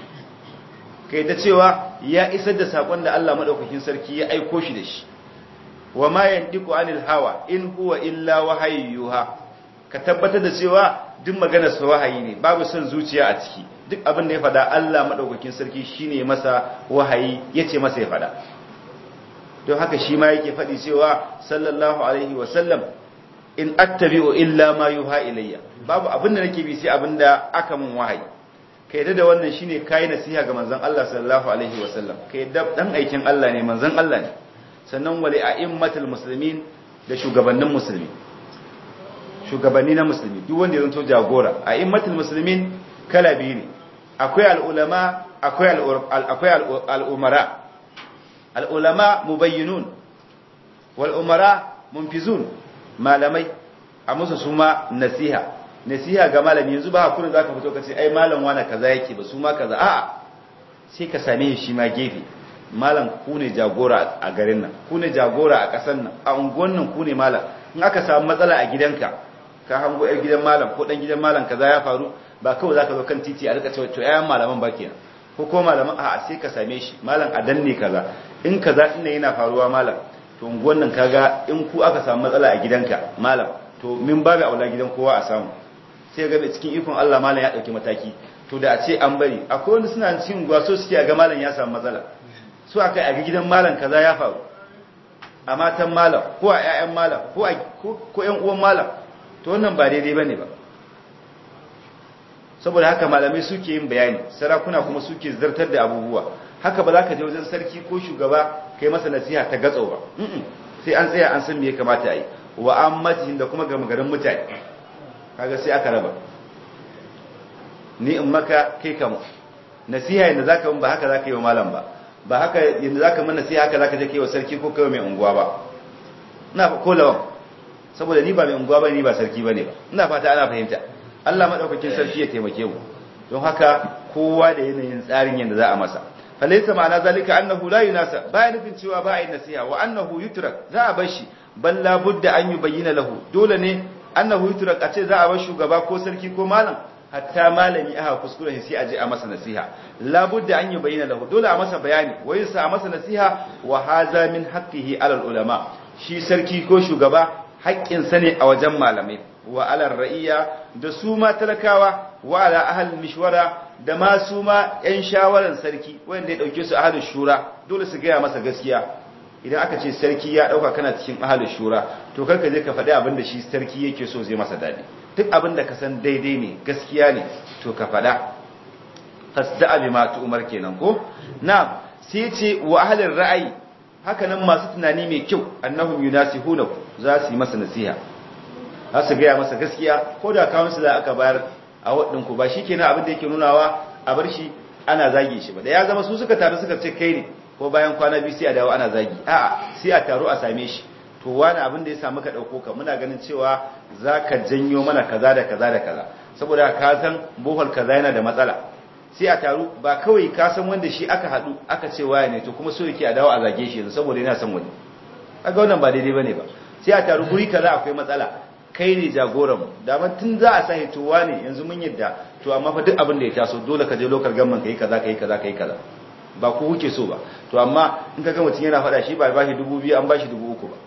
[SPEAKER 1] kai da cewa ya isar da sakon da Allah madaukakin sarki ya aiko shi da shi wa ma yantiqu anil hawa in huwa illa wahayyuha ka tabbatar da cewa duk maganar sa wahayi ne babu son zuciya a ciki duk abin da ya fada Allah madaukakin sarki shine masa wahayi yace masa ya fada don haka shi ma yake faɗi cewa sallallahu alaihi wa sallam in attabi'u illa ma yuha ilayya babu abin da nake bi sai abin da aka mun wahayi kai da wannan shine kai nasiha ga manzon Allah sallallahu alaihi wa sallam kai da dan aikin Allah ne manzon Allah ne sannan wali a'immatul muslimin da shugabannin musulmi shugabanni na musulmi duk wanda ya zanto jagora a'immatul muslimin kala biyu ne akwai al'ulama akwai akwai al'umara al'ulama mubayyinun wal umara munfizun malamai a musu su ma nasiha nasiha ga malami yanzu ba hakurin za ka fito ka ce ai malam wane kaza yake ba su ma kaza a'a sai ka same shi ma gefe malam ku ne jagora a garin nan ku ne jagora a ƙasar nan a unguwan nan ku ne malam in aka samu matsala a gidanka ka hango yar gidan malam ko dan gidan malam kaza ya faru ba kawai zaka zo kan titi a rika cewa to ayan malaman ba kenan ko ko malaman a'a sai ka same shi malam a danne kaza in kaza din yana faruwa malam to unguwan nan kaga in ku aka samu matsala a gidanka malam to min babu aula gidan kowa a samu sai ga cikin ikon Allah malam ya dauki mataki to da a ce an bari akwai wanda suna cikin gwaso suke a ga malam ya samu matsala su aka a ga gidan malam kaza ya faru a matan malam ko a ƴaƴan malam ko a ko ƴan uwan malam to wannan ba daidai bane ba saboda haka malamai suke yin bayani sarakuna kuma suke zartar da abubuwa haka ba za ka je wajen sarki ko shugaba kai masa nasiha ta gatso ba sai an tsaya an san me ya kamata a yi wa ammatin da kuma gama garin mutane kaga sai aka raba ni in maka kai kamu nasiha yadda za ka ba haka za ka yi wa malam ba ba haka yadda za ka mana nasiha haka za ka je kai wa sarki ko kai mai unguwa ba ina ko lawan saboda ni ba mai unguwa ba ni ba sarki ba ne ba ina fata ana fahimta Allah madaukakin sarki ya taimake mu don haka kowa da yanayin tsarin yadda za a masa falaisa ma'ana zalika annahu la yunasa baya nufin cewa ba a yi nasiha wa annahu yutrak za a bar shi bal la budda an yubayyana lahu dole ne annahu yutrak a ce za a bar shugaba ko sarki ko malam hatta malami aka kuskure sai a je a masa nasiha la budda an yubayyana lahu dole a masa bayani wa yasa a masa nasiha wa haza min haqqihi ala ulama shi sarki ko shugaba haƙƙin sa ne a wajen malamai wa ala ra'iya da su ma talakawa wa ala ahal mishwara da ma su ma ‘yan shawaran sarki wanda ya ɗauke su ahalin shura dole su gaya masa gaskiya idan aka ce sarki ya ɗauka kana cikin ahalin shura to karka je ka faɗi abin da shi sarki yake so zai masa daɗi duk abin da ka san daidai ne gaskiya ne to ka faɗa fasda abi ma umar kenan ko na sai ce wa ahalin ra'ayi haka nan masu tunani mai kyau annahum yunasihuna za su yi masa nasiha za su gaya masa gaskiya ko da kawun su da aka bayar a waɗinku ba shi kenan abin da yake nunawa a bar shi ana zage shi ba da ya zama su suka taru suka ce kai ne ko bayan kwana biyu sai a dawo ana zagi a'a sai a taru a same shi to wani abin da ya samu ka ɗauko ka muna ganin cewa za ka janyo mana kaza da kaza da kaza saboda ka san bohol kaza yana da matsala sai a taru ba kawai ka san wanda shi aka haɗu aka ce waya ne to kuma so yake a dawo a zage shi yanzu saboda yana son wani kaga wannan ba daidai bane ba sai a taru guri kaza akwai matsala kai ne jagoranmu daman tun za a sahi towa ne yanzu mun yadda to amma fa duk abin da ya taso dole ka je lokal gamman kai kaza kai kaza kai kaza ba ku kuke so ba to amma in ka ga mutum yana faɗa shi ba ba shi dubu biyu an ba shi dubu uku ba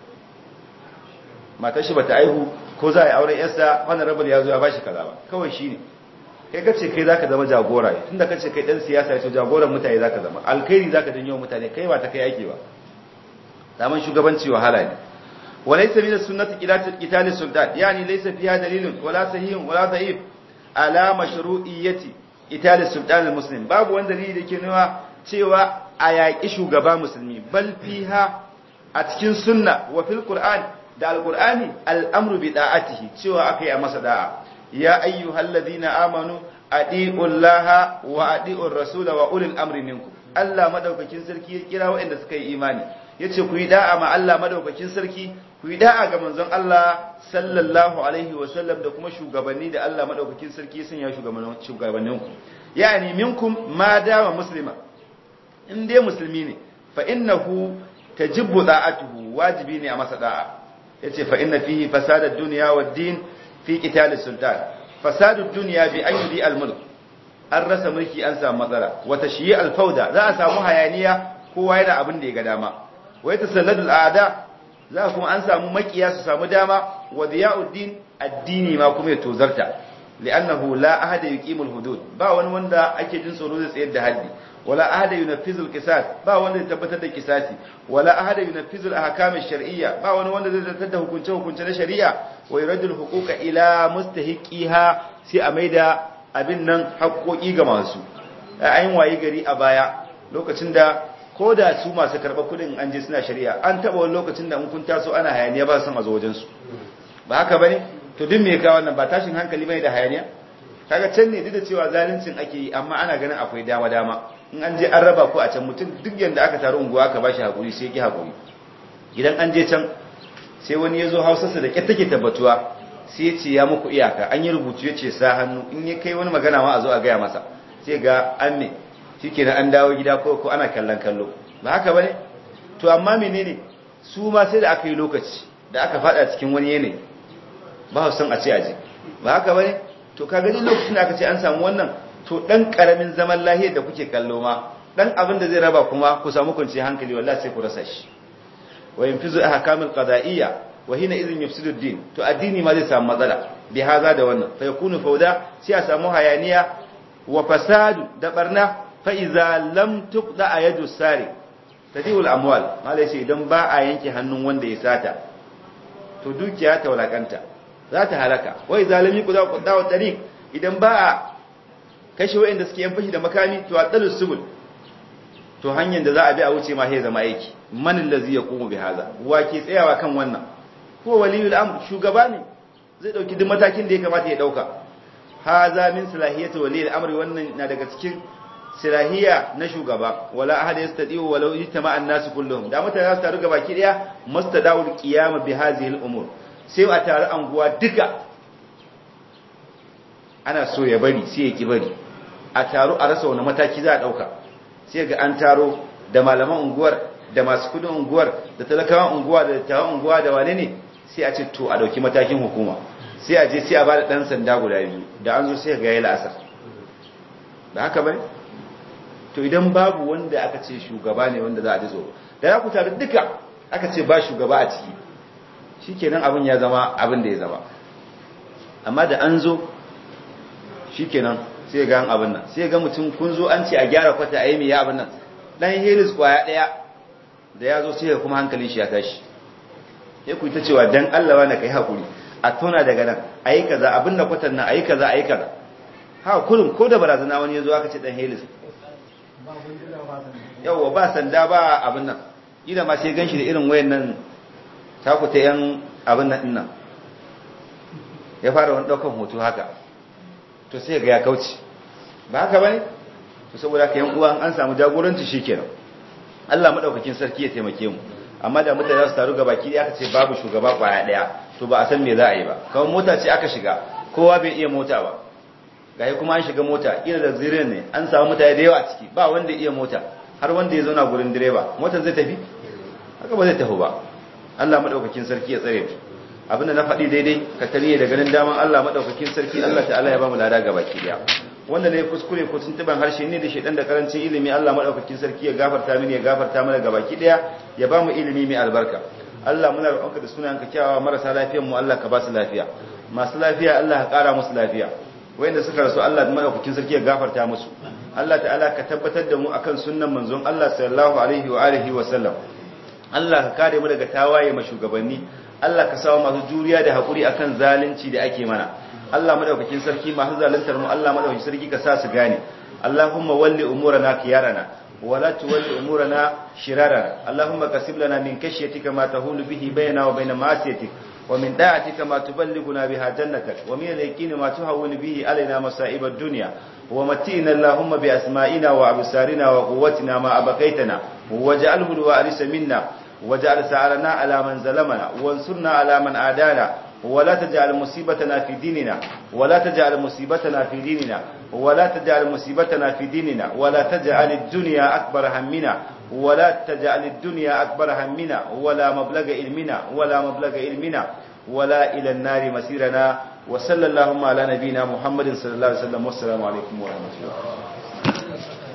[SPEAKER 1] matar shi bata aihu ko za a yi auren yarsa wannan rabar ya zo ya ba shi kaza ba kawai shi ne kai ka ce kai zaka zama jagora ne tunda ka ce kai dan siyasa to jagoran mutane zaka zama alkhairi zaka janyo mutane kai ba ta kai ake ba daman shugabanci wahala ne وليس من السنة قتال السلطان يعني ليس فيها دليل ولا صحيح ولا ضعيف على مشروعية قتال السلطان المسلم باب وان دليل yake nuna cewa a yaƙi shugaba musulmi bal fiha a cikin sunna wa fil qur'an da alqur'ani al'amru bi da'atihi cewa akai a masa da'a ya ayyuhalladhina amanu adiullaha wa adiur rasul wa ulil amri minkum Allah madaukakin sarki ya kira waɗanda suka yi imani yace ku yi da'a ma Allah madaukakin sarki ku yi da'a ga manzon Allah sallallahu alaihi wa sallam da kuma shugabanni da Allah madaukakin sarki ya sanya shugabannin shugabannin ku yani minkum ma dama muslima in dai musulmi ne fa innahu tajibu da'atuhu wajibi ne a masa da'a yace fa inna fihi fasada ad-dunya wad-din fi qital sultan fasadu ad-dunya bi an yudi al-mulk an rasa mulki an samu matsala wata shiyi alfauda za a samu hayaniya kowa yana abin da ya ga dama wai tasalladul aada za kuma an samu makiya su samu dama wa diyauddin addini ma kuma ya tozarta li'annahu la ahada yuqimul hudud ba wani wanda ake jin tsoro zai tsayar da haddi wala ahada yunaffizul qisas ba wanda zai tabbatar da kisasi wala ahada yunaffizul ahkam ash-shar'iyya ba wani wanda zai zartar da hukunce hukunce na shari'a wa yuradul huquqa ila mustahiqiha sai a maida abin nan haƙoƙi ga masu ayin wayi gari a baya lokacin da ko da su masu karɓar kuɗin an je suna shari'a an taɓa wani lokacin da in kun taso ana hayaniya ba san a zo wajensu ba haka bane to duk me ka wannan ba tashin hankali bane da hayaniya kaga can ne duk da cewa zaluncin ake yi amma ana ganin akwai dama dama in an je an raba ku a can mutum duk yanda aka taru unguwa aka bashi hakuri sai ki hakuri idan an je can sai wani ya zo hausarsa da ƙyar take tabbatuwa sai ya ce ya muku iyaka an yi rubutu ya ce sa hannu in ya kai wani magana ma a zo a gaya masa sai ga an me shi kenan an dawo gida ko ko ana kallon kallo ba haka ba ne to amma menene su ma sai da aka yi lokaci da aka fada cikin wani yanayi ba su san a ce aje ba haka ba ne to ka gani lokacin da aka ce an samu wannan to dan karamin zaman lahiyar da kuke kallo ma dan abin da zai raba kuma ku samu kwanciyar hankali wallahi sai ku rasa shi wa yanfizu ahkamul qada'iyya wa hina idhin yufsidu ad-din to addini ma zai samu matsala bi haza da wannan fa yakunu fawda sai a samu hayaniya wa fasadu da barna fa iza lam tuqda yadu sari tadiul amwal malai sai idan ba a yanke hannun wanda ya sata to dukiya ta walakanta za ta halaka wa iza lam yuqda qada wa tariq idan ba a kashe wayanda suke yan fashi da makami to a dalus subul to hanyar da za a bi a wuce ma sai zama aiki man allazi yaqumu bi haza wa ke tsayawa kan wannan ko waliyul amr shugaba ne zai dauki duk matakin da ya kamata ya dauka haza min salahiyati waliyul amr wannan na daga cikin silahiya na shugaba wala ahad yastadiu walau ijtama an-nas kulluhum da mutane za su taru gabaki daya mustadawul qiyam bi hadhihi al-umur sai a taru anguwa duka ana so ya bari sai ya ki bari a taru a rasa wani mataki za a dauka sai ga an taro da malaman unguwar da masu kudin unguwar da talakawan unguwa da dattawan unguwa da wane ne sai a ce to a dauki matakin hukuma sai a je sai a bada dan sanda guda biyu da an zo sai ga yayi la'asar da haka bane to idan babu wanda aka ce shugaba ne wanda za a ji tsoro da ya ku tare duka aka ce ba shugaba a ciki shikenan abin ya zama abin da ya zama amma da an zo shikenan sai ga abin nan sai ga mutum kun zo an ce a gyara kwata a yi mai abin nan dan helis kwaya daya da ya zo sai ga kuma hankalin shi ya tashi sai ku ta cewa dan Allah wani kai hakuri a tona daga nan ayi kaza abin da kwatan nan ayi kaza ayi kaza ha kullum ko da barazana wani yazo aka ce dan helis yawa ba sanda ba abin nan ina ma sai ganshi da irin wayan nan taku ta yan abin nan dinnan ya fara wani daukan hoto haka to sai ga ya kauce ba haka bane to saboda haka yan uwa an samu jagoranci shikenan Allah madaukakin sarki ya taimake mu amma da mutane za su taru gaba ki aka ce babu shugaba kwaya daya to ba a san me za a yi ba kawai mota ce aka shiga kowa bai iya mota ba gashi kuma an shiga mota ina da zirin ne an samu mutane da yawa a ciki ba wanda iya mota har wanda ya zauna gurin direba motar zai tafi haka ba zai tafi ba Allah madaukakin sarki ya tsare mu abinda na faɗi daidai ka tariye da ganin daman Allah madaukakin sarki Allah ta'ala ya ba mu lada gaba ki daya wanda ne kuskure ko tuntuban harshe ne da shedan da karancin ilimi Allah madaukakin sarki ya gafarta mini ya gafarta mana gaba ki daya ya ba mu ilimi mai albarka Allah muna roƙonka da sunayenka kyawawa marasa lafiyar mu Allah ka ba su lafiya masu lafiya Allah ka ƙara musu lafiya wayanda suka rasu Allah madaukakin sarki ya gafarta musu Allah ta'ala ka tabbatar da mu akan sunnan manzon Allah sallallahu alaihi wa alihi wa sallam Allah ka kare mu daga tawaye ma shugabanni Allah ka samu masu juriya da hakuri akan zalunci da ake mana Allah madaukakin sarki masu zaluntar mu Allah madaukakin sarki ka sa su gane Allahumma walli umurana khiyarana ولا تولي أمورنا شرارنا اللهم كسب لنا من كشيتك ما تهول به بيننا وبين معصيتك ومن داعتك ما تبلغنا بها جنتك ومن اليقين ما تهون به علينا مصائب الدنيا ومتئنا اللهم بأسمائنا وأبصارنا وقوتنا ما أبقيتنا واجعله الوارث منا واجعل سعرنا على من ظلمنا وانصرنا على من عادانا ولا تجعل مصيبتنا في ديننا ولا تجعل مصيبتنا في ديننا ولا تجعل مصيبتنا في ديننا ولا تجعل الدنيا أكبر همنا ولا تجعل الدنيا أكبر همنا ولا مبلغ علمنا ولا مبلغ علمنا ولا إلى النار مسيرنا wa sallallahu ala nabina muhammadin sallallahu alaihi wasallam wassalamu alaikum wa rahmatullahi